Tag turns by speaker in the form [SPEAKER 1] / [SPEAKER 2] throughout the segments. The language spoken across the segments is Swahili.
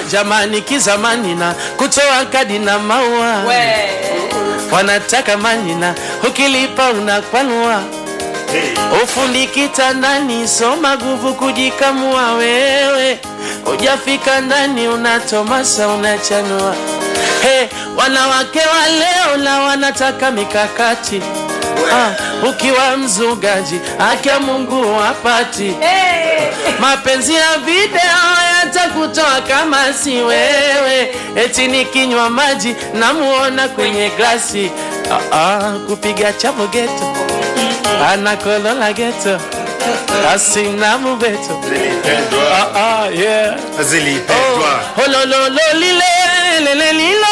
[SPEAKER 1] jamani kizamani na kutoa kadi na maua
[SPEAKER 2] We.
[SPEAKER 1] wanataka manina ukilipa unakwanua ufundi kitandani soma nguvu kujikamua wewe ujafika ndani unatomasa unachanua hey, wanawake wa leo na wanataka mikakati ah, ukiwa mzugaji akia mungu wapati
[SPEAKER 2] Hey.
[SPEAKER 1] mapenzi ya video yatakutoa kama si wewe eti nikinywa maji namuona kwenye glasi ah, ah, kupiga chavo geto anakolola geto asina mubeto ah, ah, yeah.
[SPEAKER 3] zilipendwa
[SPEAKER 1] hololololilelelelilo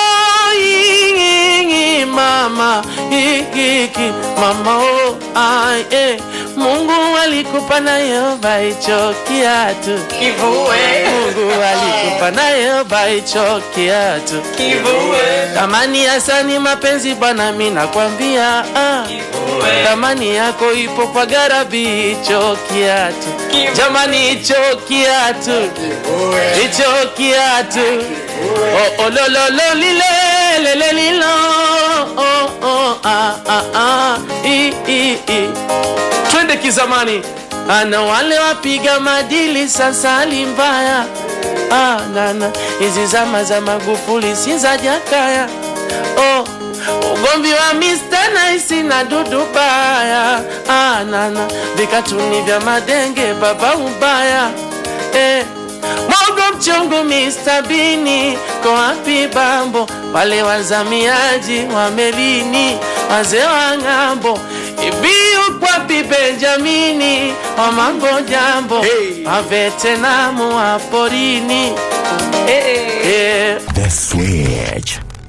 [SPEAKER 1] mama ikiki mama oh, ai, eh. mungu alikupa nayo baicho kiatu
[SPEAKER 2] Kivue.
[SPEAKER 1] mungu alikupa nayo baicho kiatu
[SPEAKER 2] Kivue.
[SPEAKER 1] thamani ya sani mapenzi bwana mi nakwambia ah.
[SPEAKER 2] Kivue.
[SPEAKER 1] thamani yako ipo kwa garabi hicho kiatu
[SPEAKER 2] Kivue.
[SPEAKER 1] jamani hicho kiatu hicho kiatu oh, oh, lo, lo, lo, lile, lele, lilo oh, oh, ah, ah, ah, i, i, i. twende kizamani ana wale wapiga madili sasa hali mbaya ah, nana hizi zama za magufuli si za jakaya oh, ugomvi wa Mr. Nice na dudu baya ah, nana vikatuni vya madenge baba ubaya eh, Mogo mchungu Mr. Bini ko wapi bambo wale wazamiaji wa melini wazee wa ng'ambo ibiu kwapi Benjamini wa mambo jambo
[SPEAKER 3] Hey.
[SPEAKER 1] mavetenamu wa porini
[SPEAKER 2] Hey.
[SPEAKER 1] eh.
[SPEAKER 4] The Switch.